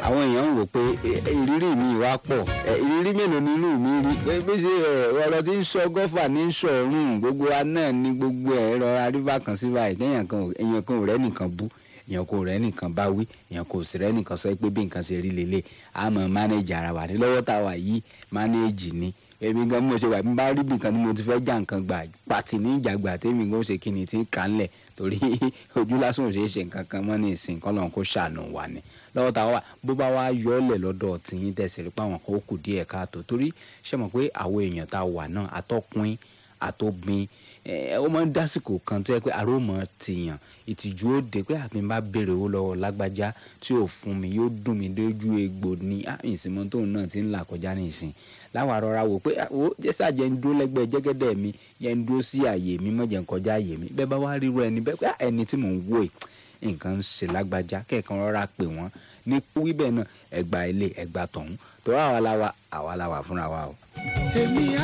àwọn èèyàn ń wò pé eh, ìrírí mi wá pọ̀ eh, ìrírí mélòó nínú mi rí Eh, bí ṣe eh, ọ̀rọ̀ tí ń sọ gọ́fà ní sọ̀rùn gbogbo wa náà ní gbogbo ẹ̀ rọra rí bákan sí báyìí kéèyàn kan ò- èèyàn kan ò rẹ́ nìkan bú èèyàn kò rẹ́ nìkan bá wí èèyàn kò sì rẹ́ nìkan sọ pé bí nǹkan ṣe rí lélẹ̀ àmọ́ mánéjì ara wà ní lọ́wọ́ tá a wà yìí mánéjì ni èmi gan bí mo ṣe wà bí n bá rí bìkan ni mo ti fẹ́ já nǹkan gbà pàtì ní ìjàgbà tèmi gan ṣe kí ni tí ń kà ń lẹ̀ torí ojú lásán ò ṣeé ṣe nǹkan kan mọ́ ní ìsìn kọ́ lọ́n kó ṣàánú wa ni lọ́wọ́ tá a wà bó bá wá yọ ọ́ lẹ̀ lọ́dọ̀ tìyín tẹ̀sí rí pé àwọn kan ó kù díẹ̀ káàtó torí ṣe mọ̀ pé àwọn èèyàn tá a wà náà atọ́kùn àtògbìn ẹ ó máa ń dásìkò kan tó yẹ pé àròmọ tìyàn ìtìjú ó dé pé àbí n bá béèrè owó lọ́wọ́ lágbájá tí ò fún mi yóò dùn mí lójú egbò ní ìsìnmọ́ tóun náà ti ń là kọjá ní ìsìn láwa rọra wò pé ah, ó jẹ́sà jẹ́ ń dúró lẹ́gbẹ̀ẹ́ jẹ́gẹ́dẹ́ mi jẹ́ ń dúró sí àyè mi mọ́ jẹ́ ń kọjá àyè mi bẹ́ẹ̀ bá wá ríru ẹni bẹ́ẹ̀ pé ah, ẹni tí mò ń wò yìí nǹkan ń ṣe lágbájá kẹ́ẹ̀kan rọra pè wọ́n ní wíbẹ̀ náà ẹgbà ilé ẹgbà tọ̀hún tó àwa la wa àwa la wà fúnra wa o. èmi